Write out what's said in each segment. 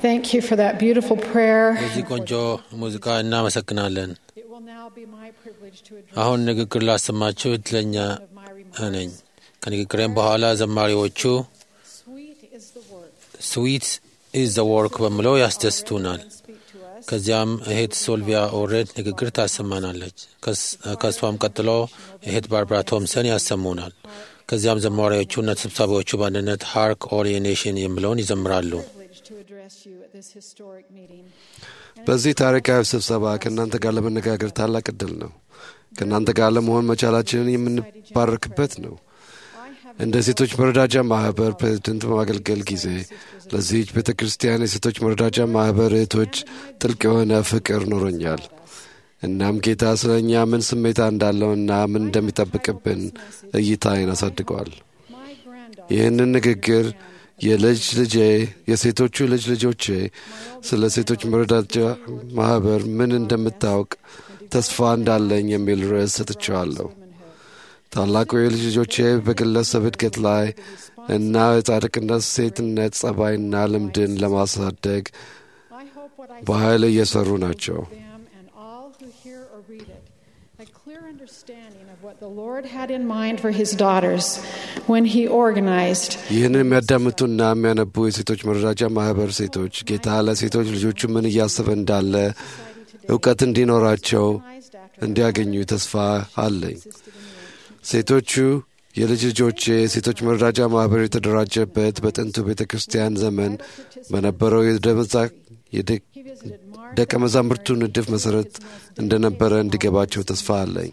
thank you for that beautiful prayer. በዚህ ቆንጆ ሙዚቃ እናመሰግናለን። It will now be my privilege to address አሁን ንግግር ላሰማችሁ እድለኛ of my remarks. ነኝ። ከንግግሬም በኋላ ዘማሪዎቹ Sweet is the work. ስዊት ኢዝ ዘ ወርክ በሚለው ያስደስቱናል። And speak to us. ከዚያም እህት ሶልቪያ ኦሬድ ንግግር ታሰማናለች። ከስ- ከእሷም ቀጥሎ እህት ባርባራ ቶምሰን ያሰሙናል። ከዚያም ዘማሪዎቹና ተሰብሳቢዎቹ በአንድነት ሃርክ ኦል ኔሽን የሚለውን ይዘምራሉ። Privilege to address you at this historic meeting. በዚህ ታሪካዊ ስብሰባ ከእናንተ ጋር ለመነጋገር ታላቅ እድል ነው። ከእናንተ ጋር ለመሆን መቻላችንን የምንባረክበት ነው። I have እንደ ሴቶች መረዳጃ ማህበር ፕሬዝደንት በማገልገል ጊዜ ለዚህች ቤተ ክርስቲያን የሴቶች መረዳጃ ማህበር እህቶች ጥልቅ የሆነ ፍቅር ኖሮኛል። እናም ጌታ ስለ እኛ ምን ስሜታ እንዳለውና ምን እንደሚጠብቅብን እይታዬን አሳድገዋል። my granddaughter. ይህንን ንግግር የልጅ ልጄ የሴቶቹ ልጅ ልጆቼ ስለ ሴቶች መረዳጃ ማህበር ምን እንደምታውቅ ተስፋ እንዳለኝ የሚል ርዕስ ሰጥቼዋለሁ። ታላቁ የልጅ ልጆቼ በግለሰብ እድገት ላይ እና የጻድቅነት ሴትነት ጸባይና ልምድን ለማሳደግ I hope what I በኃይል እየሰሩ ናቸው። them and all who hear or read it a clear understanding of what the Lord had in mind for his daughters when he organized ይህንን የሚያዳምጡና የሚያነቡ የሴቶች መረዳጃ ማህበር ሴቶች ጌታ ለሴቶች ልጆቹ ምን እያሰበ እንዳለ እውቀት እንዲኖራቸው እንዲያገኙ ተስፋ አለኝ። ሴቶቹ የልጅ ልጆቼ የሴቶች መረዳጃ ማህበር የተደራጀበት በጥንቱ ቤተ ክርስቲያን ዘመን በነበረው የደመዛ- የደ- he visited Mark ደቀ መዛሙርቱ ንድፍ መሠረት እንደነበረ እንዲገባቸው ተስፋ አለኝ።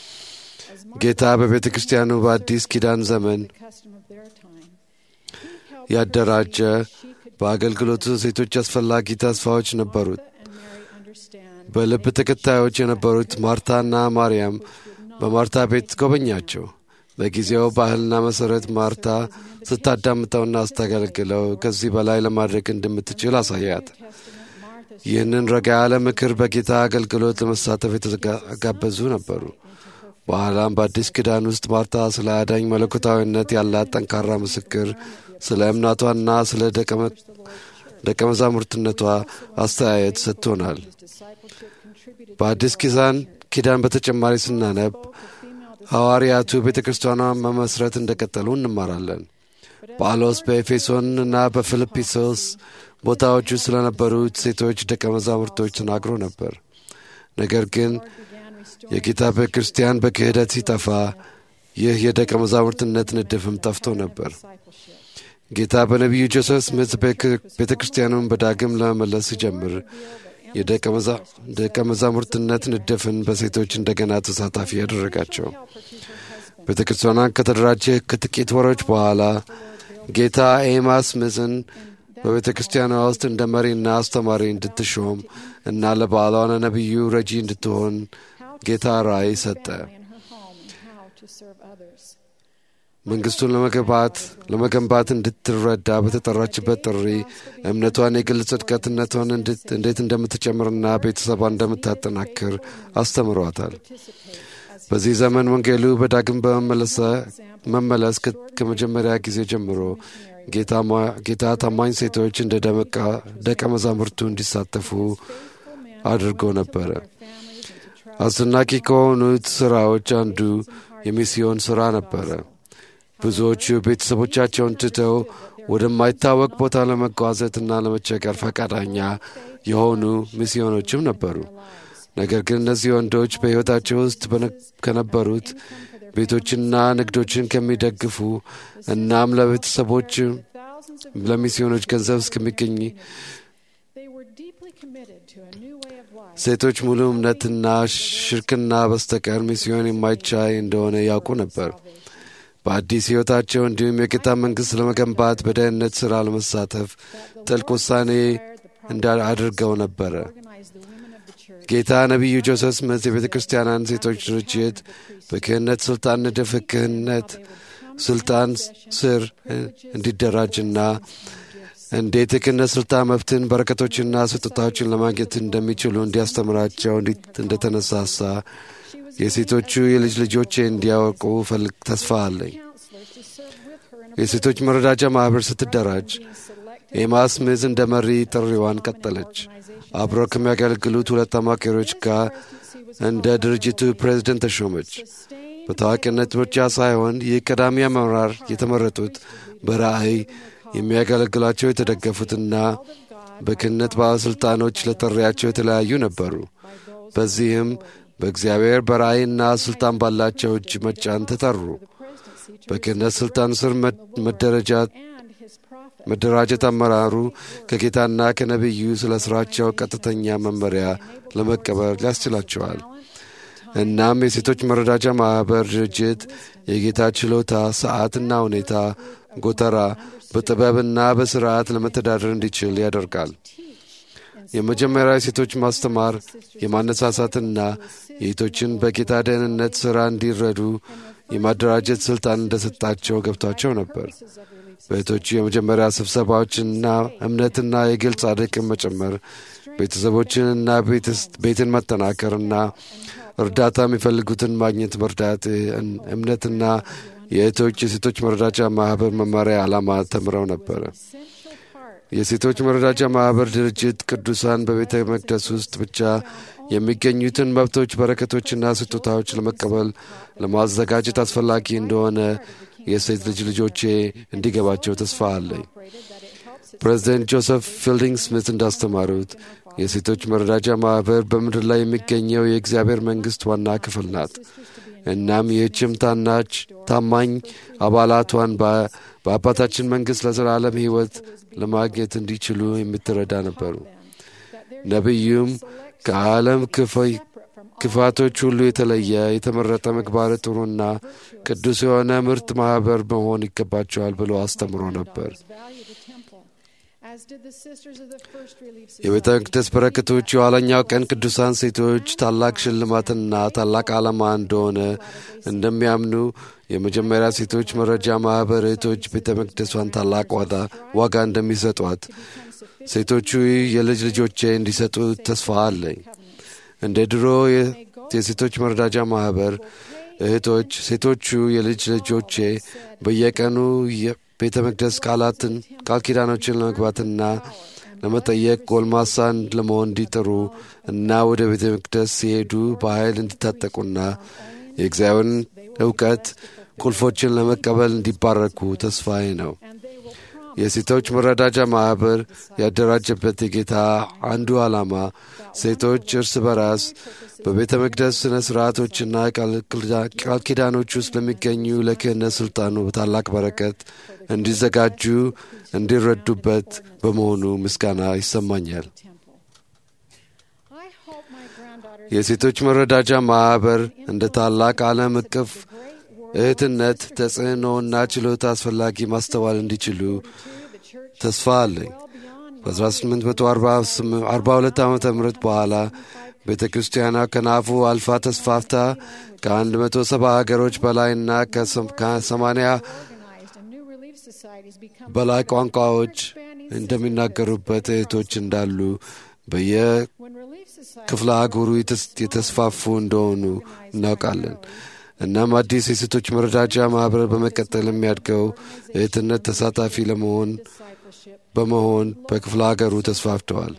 ጌታ በቤተ ክርስቲያኑ በአዲስ ኪዳን ዘመን the custom of their time. He helped ያደራጀ በአገልግሎቱ ሴቶች አስፈላጊ ተስፋዎች ነበሩት። and Mary understand በልብ ተከታዮች የነበሩት ማርታና ማርያም በማርታ ቤት ጎበኛቸው። በጊዜው ባህልና መሠረት ማርታ ስታዳምጠውና ስታገለግለው ከዚህ በላይ ለማድረግ እንደምትችል አሳያት። Testament Martha's ይህንን ረጋ ያለ ምክር በጌታ አገልግሎት ለመሳተፍ የተጋበዙ ነበሩ። በኋላም በአዲስ ኪዳን ውስጥ ማርታ ስለ አዳኝ መለኮታዊነት ያላት ጠንካራ ምስክር፣ ስለ እምናቷና ስለ ደቀ መ- ደቀ መዛሙርትነቷ አስተያየት ሰጥቶናል። discipleship contributed በአዲስ ኪዳን ኪዳን በተጨማሪ ስናነብ ሐዋርያቱ ቤተ ክርስቲያኗን መመስረት እንደቀጠሉ እንማራለን። ጳውሎስ በኤፌሶን እና በፊልጵስዩስ ቦታዎቹ ስለነበሩት ሴቶች ደቀ መዛሙርቶች ተናግሮ ነበር። ነገር ግን began restoring የጌታ ቤተ ክርስቲያን በክህደት ሲጠፋ ይህ የደቀ መዛሙርትነት ንድፍም ጠፍቶ ነበር። discipleship. ጌታ በነቢዩ ጆሴፍ ስሚት ቤተ ክርስቲያኑን በዳግም ለመመለስ ሲጀምር የደቀ መዛ- ደቀ መዛሙርትነት ንድፍን በሴቶች እንደገና ተሳታፊ ያደረጋቸው። ቤተ ክርስቲያኗን ከተደራጀ ከጥቂት ወሮች በኋላ ጌታ ኤማ ስሚዝን በቤተ ክርስቲያኗ ውስጥ እንደ መሪና አስተማሪ እንድትሾም እና ለባሏን ነቢዩ ረጂ እንድትሆን ጌታ ራእይ ሰጠ። in her home and how to serve others. መንግስቱን ለመገንባት ለመገንባት እንድትረዳ በተጠራችበት ጥሪ እምነቷን የግል ጽድቀትነቷን እንድት- እንዴት እንደምትጨምርና ቤተሰቧን እንደምታጠናክር አስተምሯታል። በዚህ ዘመን ወንጌሉ በዳግም በመመለሰ- መመለስ ከ- ከመጀመሪያ ጊዜ ጀምሮ ጌታ ማ- ጌታ ታማኝ ሴቶች እንደ ደመቃ- ደቀ መዛሙርቱ እንዲሳተፉ አድርጎ ነበረ። አስደናቂ ከሆኑት ስራዎች አንዱ የሚስዮን ስራ ነበረ። ብዙዎቹ ቤተሰቦቻቸውን ትተው ወደማይታወቅ ቦታ ለመጓዘትና ለመቸገር ፈቃደኛ የሆኑ ሚስዮኖችም ነበሩ። ነገር ግን እነዚህ ወንዶች በሕይወታቸው ውስጥ በነ- ከነበሩት ቤቶችና ንግዶችን ከሚደግፉ እናም ለቤተሰቦች Thousands of ለሚስዮኖች ገንዘብ እስከሚገኝ they were deeply committed to a new way of life. ሴቶች ሙሉ እምነትና ሽርክና በስተቀር ሚስዮን የማይቻይ እንደሆነ ያውቁ ነበር። በአዲስ ሕይወታቸው እንዲሁም የጌታ መንግሥት ለመገንባት በደህንነት ሥራ ለመሳተፍ ጥልቅ ውሳኔ እንዳ አድርገው ነበረ። Organize the women of the church ጌታ ነቢዩ ጆሴፍ ስሚዝ የቤተ ክርስቲያናን ሴቶች ድርጅት በክህነት ሥልጣን ንድፍ ክህነት ሥልጣን ስር እንዲደራጅና እንዴት የክህነት ሥልጣን መብትን በረከቶችና ስጦታዎችን ለማግኘት እንደሚችሉ እንዲያስተምራቸው እንዲ- እንደተነሳሳ የሴቶቹ የልጅ ልጆቼ እንዲያወቁ ፈልግ ተስፋ አለኝ። counselors to serve with her in a የሴቶች መረዳጃ ማኅበር ስትደራጅ being select ኤማ ስሚዝ እንደ መሪ ጥሪዋን ቀጠለች። አብረው ከሚያገለግሉት ሁለት አማካሪዎች ጋር እንደ ድርጅቱ ፕሬዝደንት ተሾመች። በታዋቂነት ምርጫ ሳይሆን ይህ ቀዳሚ አመራር የተመረጡት በራእይ የሚያገለግሏቸው የተደገፉትና በክህነት ባለሥልጣኖች ለጥሪያቸው የተለያዩ ነበሩ። በዚህም በእግዚአብሔር በራእይና ሥልጣን ባላቸው እጅ መጫን ተጠሩ። በክህነት ሥልጣን ስር መደረጃት መደራጀት አመራሩ ከጌታና ከነቢዩ ስለ ሥራቸው ቀጥተኛ መመሪያ ለመቀበል ያስችላቸዋል። እናም የሴቶች መረዳጃ ማኅበር ድርጅት የጌታ ችሎታ፣ ሰዓትና ሁኔታ ጎተራ በጥበብና በሥርዓት ለመተዳደር እንዲችል ያደርጋል። የመጀመሪያ የሴቶች ማስተማር የማነሳሳትና የሴቶችን በጌታ ደህንነት ሥራ እንዲረዱ የማደራጀት ሥልጣን እንደሰጣቸው ገብቷቸው ነበር። በእህቶቹ የመጀመሪያ ስብሰባዎችንና እምነትና የግል ጻድቅን መጨመር ቤተሰቦችንና ቤትን መጠናከርና እርዳታ የሚፈልጉትን ማግኘት መርዳት እምነትና የእህቶች የሴቶች መረዳጃ ማኅበር መመሪያ ዓላማ ተምረው ነበረ። የሴቶች መረዳጃ ማኅበር ድርጅት ቅዱሳን በቤተ መቅደስ ውስጥ ብቻ የሚገኙትን መብቶች፣ በረከቶችና ስጦታዎች ለመቀበል ለማዘጋጀት አስፈላጊ እንደሆነ የሴት ልጅ ልጆቼ እንዲገባቸው ተስፋ አለኝ። ፕሬዚደንት ጆሴፍ ፊልዲንግ ስሚት እንዳስተማሩት የሴቶች መረዳጃ ማኅበር በምድር ላይ የሚገኘው የእግዚአብሔር መንግሥት ዋና ክፍል ናት። እናም ይህችም ታናች ታማኝ አባላቷን በአባታችን መንግሥት ለዘላለም ሕይወት ለማግኘት እንዲችሉ የምትረዳ ነበሩ። ነቢዩም ከዓለም ክፋቶች ሁሉ የተለየ የተመረጠ ምግባረ ጥሩና ቅዱስ የሆነ ምርጥ ማኅበር መሆን ይገባቸዋል ብሎ አስተምሮ ነበር። የቤተ መቅደስ በረከቶች የኋለኛው ቀን ቅዱሳን ሴቶች ታላቅ ሽልማትና ታላቅ ዓላማ እንደሆነ እንደሚያምኑ የመጀመሪያ ሴቶች መረጃ ማኅበር እህቶች ቤተ መቅደሷን ታላቅ ዋጋ እንደሚሰጧት ሴቶቹ የልጅ ልጆቼ እንዲሰጡ ተስፋ አለኝ። እንደ ድሮ የሴቶች መረዳጃ ማኅበር እህቶች ሴቶቹ የልጅ ልጆቼ በየቀኑ ቤተ መቅደስ ቃላትን ቃል ኪዳኖችን ለመግባትና ለመጠየቅ ጎልማሳን ለመሆን እንዲጥሩ እና ወደ ቤተ መቅደስ ሲሄዱ በኃይል እንዲታጠቁና የእግዚአብሔርን እውቀት ቁልፎችን ለመቀበል እንዲባረኩ ተስፋዬ ነው። የሴቶች መረዳጃ ማኅበር ያደራጀበት የጌታ አንዱ ዓላማ ሴቶች እርስ በራስ በቤተ መቅደስ ሥነ ሥርዓቶችና ቃል ኪዳኖች ውስጥ ለሚገኙ ለክህነት ሥልጣኑ በታላቅ በረከት እንዲዘጋጁ እንዲረዱበት በመሆኑ ምስጋና ይሰማኛል። የሴቶች መረዳጃ ማኅበር እንደ ታላቅ ዓለም እቅፍ እህትነት ተጽዕኖና ችሎታ አስፈላጊ ማስተዋል እንዲችሉ ተስፋ አለኝ። በ1842 ዓ ም በኋላ ቤተ ክርስቲያኗ ከናፉ አልፋ ተስፋፍታ ከ170 ሀገሮች በላይና ከ80 በላይ ቋንቋዎች እንደሚናገሩበት እህቶች እንዳሉ በየክፍለ አህጉሩ የተስፋፉ እንደሆኑ እናውቃለን። እናም አዲስ የሴቶች መረዳጃ ማኅበር በመቀጠል የሚያድገው እህትነት ተሳታፊ ለመሆን በመሆን በክፍለ ሀገሩ ተስፋፍተዋል።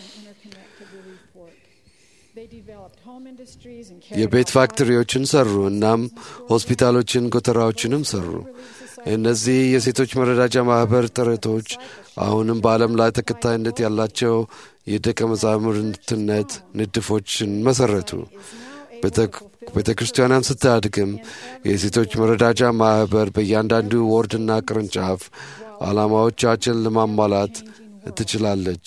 የቤት ፋክተሪዎችን ሰሩ። እናም ሆስፒታሎችን፣ ጎተራዎችንም ሰሩ። እነዚህ የሴቶች መረዳጃ ማኅበር ጥረቶች አሁንም በዓለም ላይ ተከታይነት ያላቸው የደቀ መዛሙርትነት ንድፎችን መሠረቱ። ቤተ ክርስቲያኗን ስታድግም የሴቶች መረዳጃ ማኅበር በእያንዳንዱ ወርድና ቅርንጫፍ ዓላማዎቻችን ለማሟላት ትችላለች።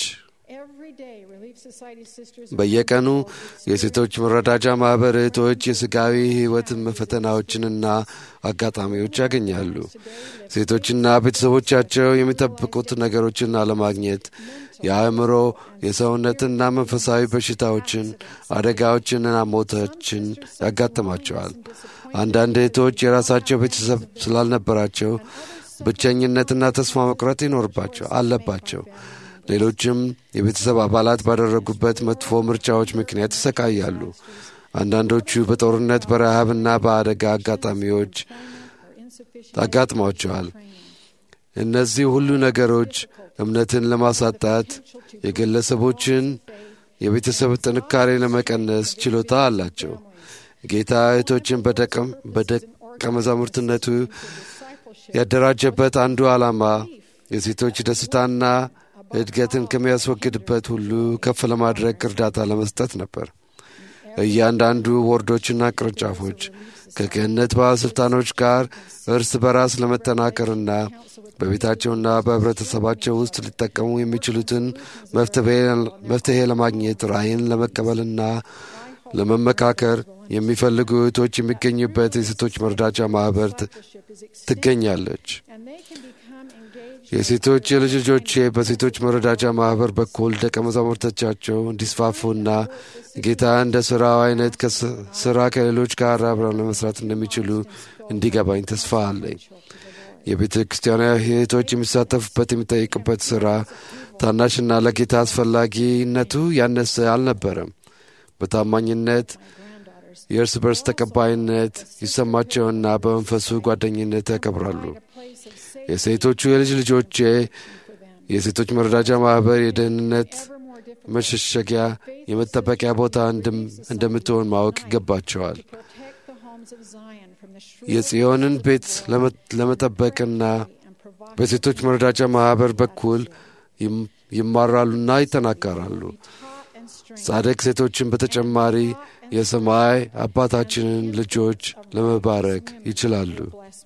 በየቀኑ የሴቶች መረዳጃ ማኅበር እህቶች የሥጋዊ ሕይወትን ፈተናዎችንና አጋጣሚዎች ያገኛሉ። ሴቶችና ቤተሰቦቻቸው የሚጠብቁት ነገሮችን አለማግኘት የአእምሮ የሰውነትና መንፈሳዊ በሽታዎችን፣ አደጋዎችንና ሞቶችን ያጋጥማቸዋል። አንዳንድ እህቶች የራሳቸው ቤተሰብ ስላልነበራቸው ብቸኝነትና ተስፋ መቁረጥ ይኖርባቸው አለባቸው። ሌሎችም የቤተሰብ አባላት ባደረጉበት መጥፎ ምርጫዎች ምክንያት ይሰቃያሉ። አንዳንዶቹ በጦርነት በረሃብና በአደጋ አጋጣሚዎች አጋጥሟቸዋል። እነዚህ ሁሉ ነገሮች እምነትን ለማሳጣት የግለሰቦችን የቤተሰብ ጥንካሬ ለመቀነስ ችሎታ አላቸው። ጌታ እህቶችን በደቀ መዛሙርትነቱ ያደራጀበት አንዱ ዓላማ የሴቶች ደስታና እድገትን ከሚያስወግድበት ሁሉ ከፍ ለማድረግ እርዳታ ለመስጠት ነበር። እያንዳንዱ ወርዶችና ቅርንጫፎች ከክህነት ባለሥልጣኖች ጋር እርስ በራስ ለመጠናከርና በቤታቸውና በኅብረተሰባቸው ውስጥ ሊጠቀሙ የሚችሉትን መፍትሔ ለማግኘት ራእይን ለመቀበልና ለመመካከር የሚፈልጉ እህቶች የሚገኙበት የሴቶች መርዳቻ ማኅበር ትገኛለች። የሴቶች የልጅ ልጆቼ በሴቶች መረዳጃ ማኅበር በኩል ደቀ መዛሙርቶቻቸው እንዲስፋፉና ጌታ እንደ ሥራው አይነት ሥራ ከሌሎች ጋር አብረው ለመስራት እንደሚችሉ እንዲገባኝ ተስፋ አለኝ። የቤተ ክርስቲያና እህቶች የሚሳተፉበት የሚጠይቁበት ሥራ ታናሽና ለጌታ አስፈላጊነቱ ያነሰ አልነበረም። በታማኝነት የእርስ በርስ ተቀባይነት ይሰማቸውና በመንፈሱ ጓደኝነት ያከብራሉ። የሴቶቹ የልጅ ልጆቼ የሴቶች መረዳጃ ማኅበር የደህንነት መሸሸጊያ የመጠበቂያ ቦታ እንደምትሆን ማወቅ ይገባቸዋል። የጽዮንን ቤት ለመጠበቅና በሴቶች መረዳጃ ማኅበር በኩል ይማራሉና ይጠናከራሉ። ጻድቅ ሴቶችን በተጨማሪ የሰማይ አባታችንን ልጆች ለመባረክ ይችላሉ።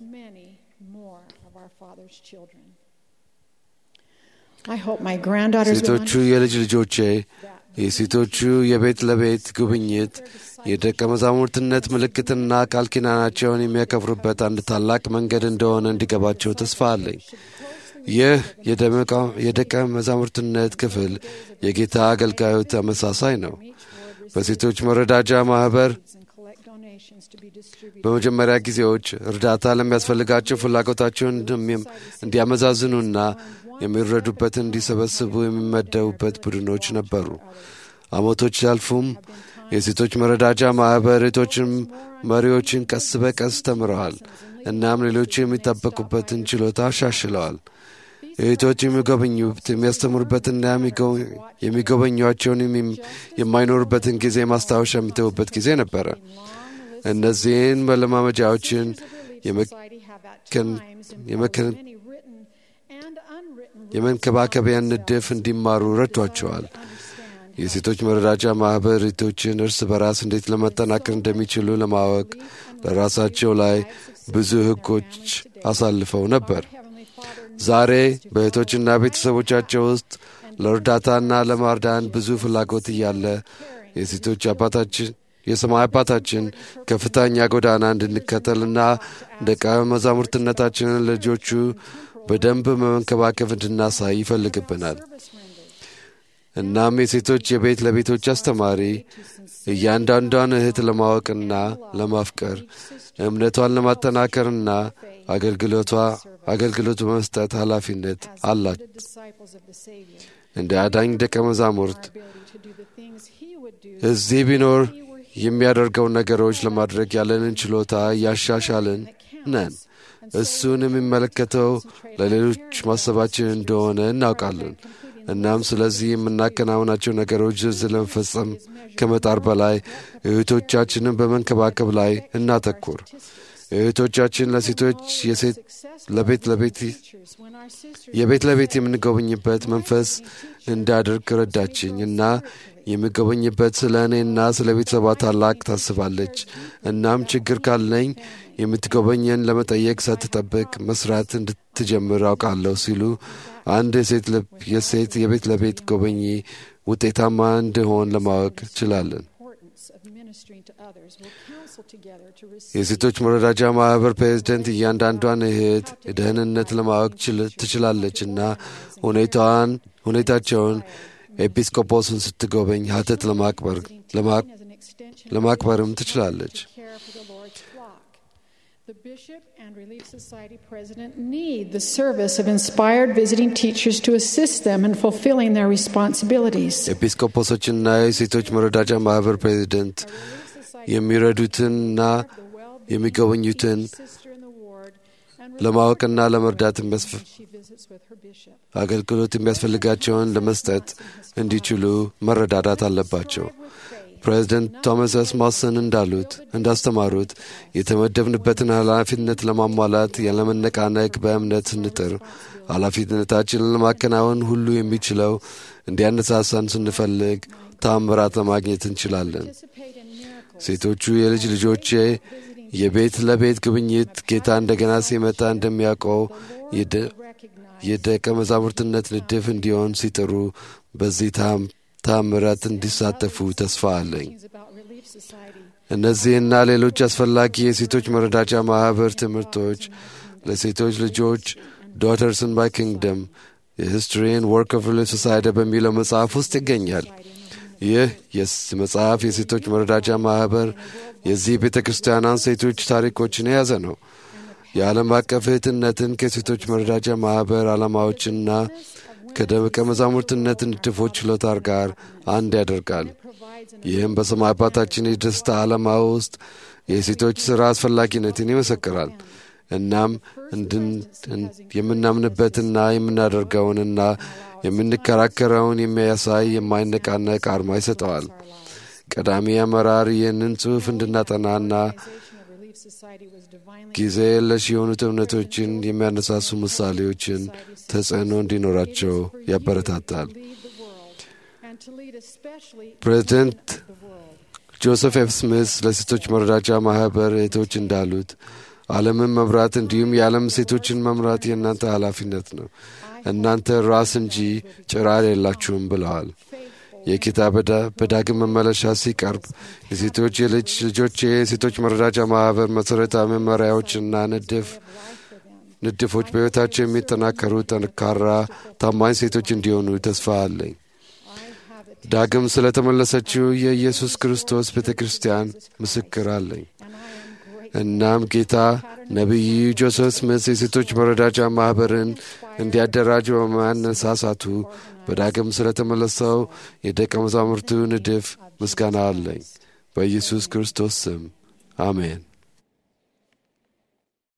ሴቶቹ የልጅ ልጆቼ የሴቶቹ የቤት ለቤት ጉብኝት የደቀ መዛሙርትነት ምልክትና ቃል ኪዳናቸውን የሚያከብሩበት አንድ ታላቅ መንገድ እንደሆነ እንዲገባቸው ተስፋ አለኝ። ይህ የደቀ መዛሙርትነት ክፍል የጌታ አገልጋዩ ተመሳሳይ ነው። በሴቶች መረዳጃ ማኅበር በመጀመሪያ ጊዜዎች እርዳታ ለሚያስፈልጋቸው ፍላጎታቸውን እንዲያመዛዝኑና የሚረዱበትን እንዲሰበስቡ የሚመደቡበት ቡድኖች ነበሩ። ዓመቶች ሲያልፉም የሴቶች መረዳጃ ማኅበር እህቶችን መሪዎችን ቀስ በቀስ ተምረዋል። እናም ሌሎች የሚጠበቁበትን ችሎታ አሻሽለዋል። እህቶች የሚጎበኙት የሚያስተምሩበትና የሚጎበኟቸውን የማይኖሩበትን ጊዜ ማስታወሻ የሚተዉበት ጊዜ ነበረ። እነዚህን መለማመጃዎችን የመንከባከቢያን ንድፍ እንዲማሩ ረድቷቸዋል። የሴቶች መረዳጃ ማኅበር እህቶችን እርስ በራስ እንዴት ለመጠናከር እንደሚችሉ ለማወቅ ለራሳቸው ላይ ብዙ ሕጎች አሳልፈው ነበር። ዛሬ በእህቶችና ቤተሰቦቻቸው ውስጥ ለእርዳታና ለማርዳን ብዙ ፍላጎት እያለ የሴቶች አባታችን የሰማይ አባታችን ከፍተኛ ጎዳና እንድንከተልና ደቀ መዛሙርትነታችንን ልጆቹ በደንብ መመንከባከብ እንድናሳይ ይፈልግብናል። እናም የሴቶች የቤት ለቤቶች አስተማሪ እያንዳንዷን እህት ለማወቅና ለማፍቀር እምነቷን ለማጠናከርና አገልግሎቷ አገልግሎት በመስጠት ኃላፊነት አላት። እንደ አዳኝ ደቀ መዛሙርት እዚህ ቢኖር የሚያደርገውን ነገሮች ለማድረግ ያለንን ችሎታ እያሻሻልን ነን። እሱን የሚመለከተው ለሌሎች ማሰባችን እንደሆነ እናውቃለን። እናም ስለዚህ የምናከናውናቸው ነገሮች ዝርዝር ለመፈጸም ከመጣር በላይ እህቶቻችንን በመንከባከብ ላይ እናተኩር። እህቶቻችን ለሴቶች ለቤት ለቤት የቤት ለቤት የምንጎበኝበት መንፈስ እንዳደርግ ረዳችኝ እና የሚጎበኝበት ስለ እኔና ስለ ቤተሰቧ ታላቅ ታስባለች። እናም ችግር ካለኝ የምትጎበኘን ለመጠየቅ ሳትጠብቅ መስራት እንድትጀምር አውቃለሁ ሲሉ አንድ የሴት የሴት የቤት ለቤት ጎበኚ ውጤታማ እንደሆን ለማወቅ ችላለን። የሴቶች መረዳጃ ማኅበር ፕሬዝደንት እያንዳንዷን እህት ደህንነት ለማወቅ ትችላለች እና ሁኔታዋን ሁኔታቸውን ኤጲስቆጶስን ስትጎበኝ ሀተት ለማክበርም ትችላለች። The Bishop and Relief Society President need the service of inspired visiting teachers to assist them in fulfilling their responsibilities. ኤጲስቆጶሶችና የሴቶች መረዳጃ ማኅበር ፕሬዚደንት የሚረዱትንና የሚጎበኙትን ለማወቅና ለመርዳት የሚያስፈ- she visits with her bishop. አገልግሎት የሚያስፈልጋቸውን ለመስጠት እንዲችሉ መረዳዳት አለባቸው። ፕሬዚደንት ቶማስ ኤስ ማሰን እንዳሉት እንዳስተማሩት የተመደብንበትን ኃላፊነት ለማሟላት ያለመነቃነቅ በእምነት ስንጥር ኃላፊነታችንን ለማከናወን ሁሉ የሚችለው እንዲያነሳሳን ስንፈልግ ታምራት ለማግኘት እንችላለን። Participate in miracles. ሴቶቹ የልጅ ልጆቼ የቤት ለቤት ጉብኝት ጌታ እንደገና ሲመጣ እንደሚያውቀው የደ- Recognize የደቀ መዛሙርትነት ንድፍ እንዲሆን ሲጥሩ በዚህ ታም- ታምራት እንዲሳተፉ ተስፋ አለኝ። things about Relief Society. እነዚህና ሌሎች አስፈላጊ የሴቶች መረዳጃ ማኅበር ትምህርቶች ለሴቶች ልጆች ዶተርስን ባይ ኪንግደም የሂስትሪን ወርክ ኦፍ ሪሊፍ ሶሳይቲ በሚለው መጽሐፍ ውስጥ ይገኛል። ይህ የስ መጽሐፍ የሴቶች መረዳጃ ማኅበር የዚህ ቤተ ክርስቲያናን ሴቶች ታሪኮችን የያዘ ነው። የዓለም አቀፍ እህትነትን ከሴቶች መረዳጃ ማኅበር ዓላማዎችና ከደቀ መዛሙርትነት ንድፎች ችሎታ ጋር አንድ ያደርጋል። Provides an ይህም በሰማይ አባታችን የደስታ ዓላማ ውስጥ የሴቶች ሥራ አስፈላጊነትን ይመሰክራል። እናም እንድን እን- የምናምንበትና የምናደርገውንና የምንከራከረውን የሚያሳይ የማይነቃነቅ አርማ ይሰጠዋል። ቀዳሚ አመራር ይህንን ጽሑፍ እንድናጠናና organization of Relief Society was divinely ጊዜ የለሽ የሆኑት እምነቶችን የሚያነሳሱ ምሳሌዎችን ተጽዕኖ እንዲኖራቸው ያበረታታል። lead the world and to lead especially ፕሬዚደንት the world. ጆሴፍ ኤፍ ስሚስ ለሴቶች መረዳጃ ማኅበር እህቶች እንዳሉት ዓለምን መምራት እንዲሁም የዓለም ሴቶችን መምራት የእናንተ ኃላፊነት ነው። እናንተ ራስ እንጂ ጭራር የላችሁም ብለዋል። የጌታ በዳ- በዳግም መመለሻ ሲቀርብ የሴቶች የልጅ ልጆች የሴቶች መረዳጃ ማኅበር መሠረታዊ መመሪያዎችና ንድፍ ንድፎች በሕይወታቸው የሚጠናከሩ ጠንካራ ታማኝ ሴቶች እንዲሆኑ ተስፋ አለኝ። ዳግም ስለ ተመለሰችው የኢየሱስ ክርስቶስ ቤተ ክርስቲያን ምስክር አለኝ። እናም ጌታ ነቢዩ ጆሴፍ ስሚት የሴቶች መረዳጃ ማኅበርን እንዲያደራጅ በማነሳሳቱ በዳግም ስለ ተመለሰው የደቀ መዛሙርቱ ንድፍ ምስጋና አለኝ። በኢየሱስ ክርስቶስ ስም አሜን።